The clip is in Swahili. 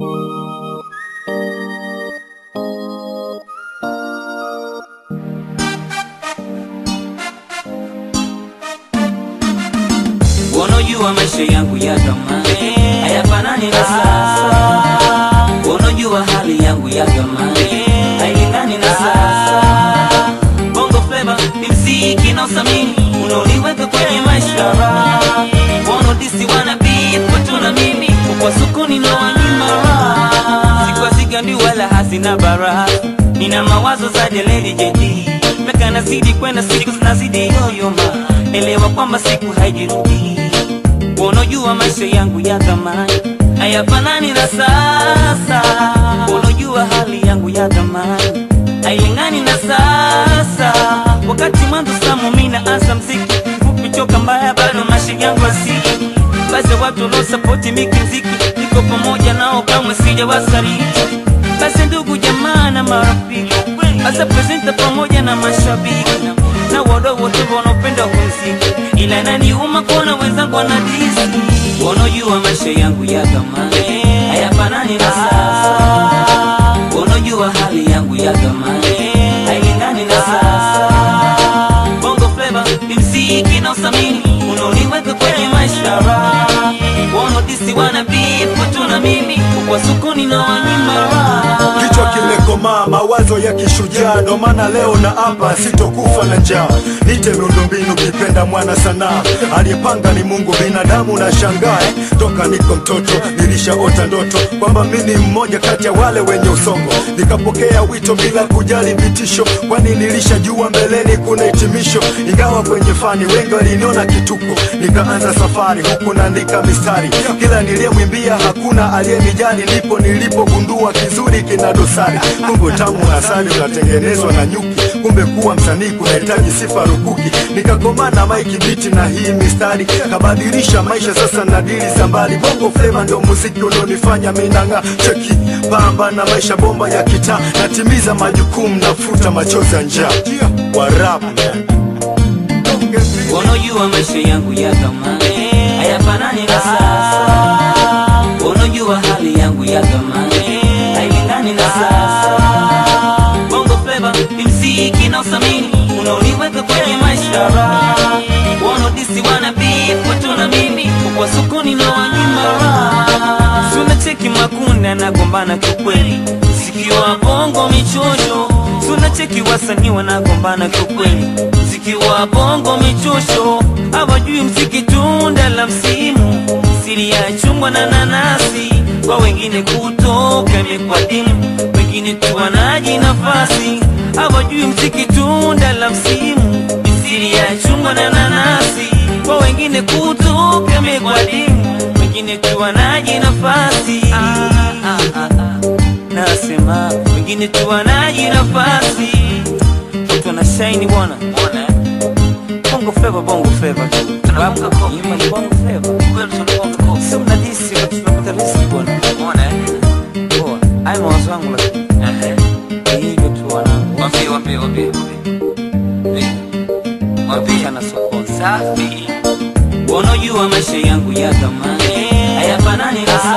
Unajua maisha yangu ya zamani hayafanani na sasa. Unajua hali yangu ya zamani hailingani na sasa. Bongo Flava ni mziki na usamini unaoniweka kwenye maisha. Wanodisi wana beef watu na mimi kwa sokoni na wanyima. Sikwazigandi wala hazina bara, nina mawazo za Jeleli JD Meka nazidi kwenda siku zinazidi yoyoma, elewa kwamba siku haijirudi. Unajua maisha yangu ya zamani hayafanani na sasa. Unajua hali yangu ya zamani hailingani na sasa. Wakati mwanzo samu mimi naanza mziki fupi choka mbaya, bado maisha yangu asili basi watu wanaosapoti miki mziki, niko pamoja nao, kamwe sijawasaliti. Basi ndugu jamaa na marafiki, hasa presenta pamoja na mashabiki na wadau wote wanaopenda kumziki, ila inaniuma kuona wenzangu wanadisi. Wanajua maisha yangu ya zamani hayafanani na sasa. Wanajua hali yangu ya zamani hailingani na sasa. Bongo Flava ni mziki na usamini unaoniweka kwenye maisha. Wanodisi wana beef watu na mimi kwa sokoni na wanyima Kichwa kimekomaa, mawazo ya kishujaa, ndo maana leo na hapa sitokufa na njaa. Nite miundombinu kipenda mwana sanaa, aliyepanga ni Mungu, binadamu na shangae. Toka niko mtoto nilishaota ndoto kwamba mi ni mmoja kati ya wale wenye usongo, nikapokea wito bila kujali vitisho, kwani nilishajua mbeleni kuna hitimisho. Ingawa kwenye fani wengi waliniona kituko, nikaanza safari huku naandika mistari, kila niliyemwimbia hakuna aliyenijali, ndipo nilipogundua kizuri kina dosari. Kumbe tamu asali unatengenezwa na nyuki, kumbe kuwa msanii kunahitaji sifa rukuki. Nikakomaa na maiki biti na hii mistari, kabadilisha maisha sasa na dili za mbali. Bongo Flava ndo muziki unaonifanya minang'a, cheki pamba na maisha bomba ya kitaa, natimiza majukumu, nafuta machozi ya njaa. Warap Unajua maisha yangu ya zamani hayafanani na sasa. Unajua hali yangu ya zamani hailingani na sasa. Bongo Flava ni mziki na usamini unaoniweka kwenye maisha. Wanodisi wana beef watu na mimi kwa sokoni na wanyima. Suna cheki makunda nagombana kiukweli, mziki wa bongo michosho. Suna cheki wasanii wanagombana kiukweli, mziki wa bongo michosho. Hawajui mziki tunda la msimu, siri ya chungwa na nanasi. Kwa wengine kutoka imekuwa dimu, wengine tu wanaji nafasi. Hawajui mziki tunda la msimu, siri ya chungwa na nanasi. Kwa wengine kutoka imekuwa dimu, wengine tu wanaji nafasi. Ah, ah, ah, ah. Nasema wengine tu wanaji nafasi, watu wana shine bwana. Bongo Flava, Bongo Flava tu. Nyuma ni Bongo Flava. Sio mnadisi watu tunapata riziki bwana. Poa. Haya mawazo yangu lakini. Ni hivyo tu wanangu. Waambie, waambie, waambie. Waambie. Kana sokoni. Safi. Unajua maisha yangu ya zamani hayafanani na sasa.